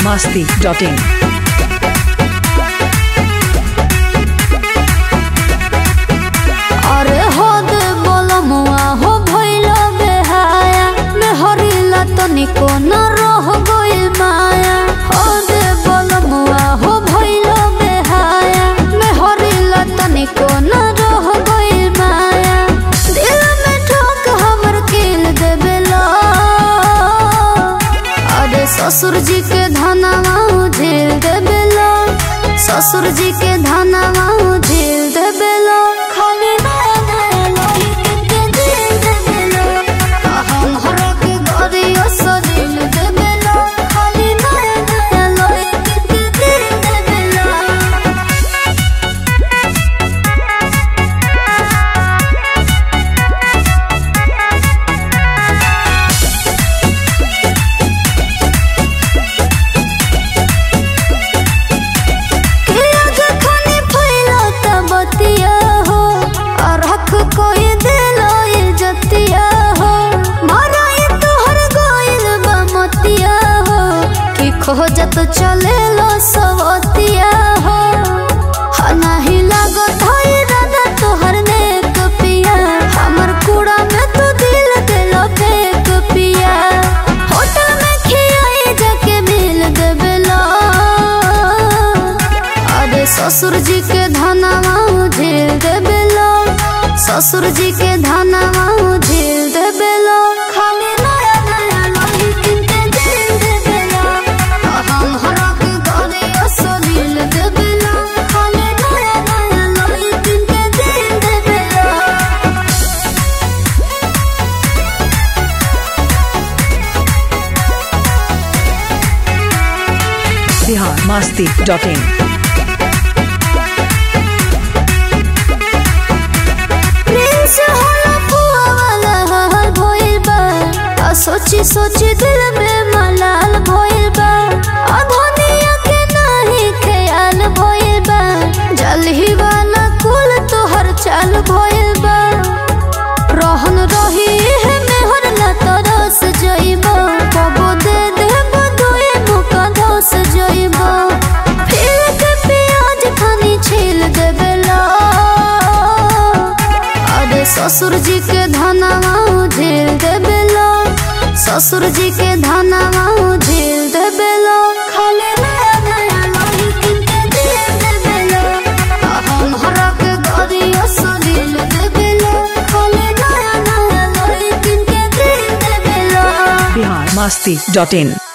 masti.in. अरे हो दे बोलमुआ हो भइलो बेहाया में हरिला तनिको न रह गइल माया हो दे बोलमुआ हो भइलो बेहाया में हरिला तनिको न रह गइल माया दिल में ठोक हमर किल देबेला अरे ससुर जी के धनवा झेल देबेला ससुर जी के धनवा झेल देबेला खाली नया नया लोही के दिल देबेला हम हरा के गरियो सदिल देबेला खाली नया नया लोही के दिल देबेला के आगे खाने फैला बतिया हो और हक कोई दिलो इज्जतिया हो माराई तोहर गोइल बमतिया हो कि खोजत चले लो सवतिया हो हा नाही लागो धोई दादा तोहर नेक पिया हमर कूड़ा में तू दिल देलो फेंक पिया होटल में खियाई जाके मिल देबेला अरे ससुर जी के धनवा झेल देबेला ससुर जी के धनवा झेल देबेला खाली नया नया लोही किनते दिल देबेला हम हरा के घरे असलिल देबेला खाली नया नया लोही किनते दिल देबेला Bihar masti.in. प्रिंस होला पुआ वाला हाल भइल बा आ सोची सोची दिल में मलाल भइल बा आ धनिया के नाही ख्याल भइल बा जलही वाला कुल तोहर चाल भइल बा रहन रही है मेहर न तरस जइबो कबो दे देबो दुए मुका धस जइबो फिर के प्याज खानी छील देबेला अरे ससुर जी के धनवा झेल देबेला ससुर जी के धनवा झेल देबेला खाली नया नया लोही किनते दिल देबेला हम हरा के गरियो सलिल देबेला खाली नया नया लोही किनते दिल देबेला Bihar masti.in.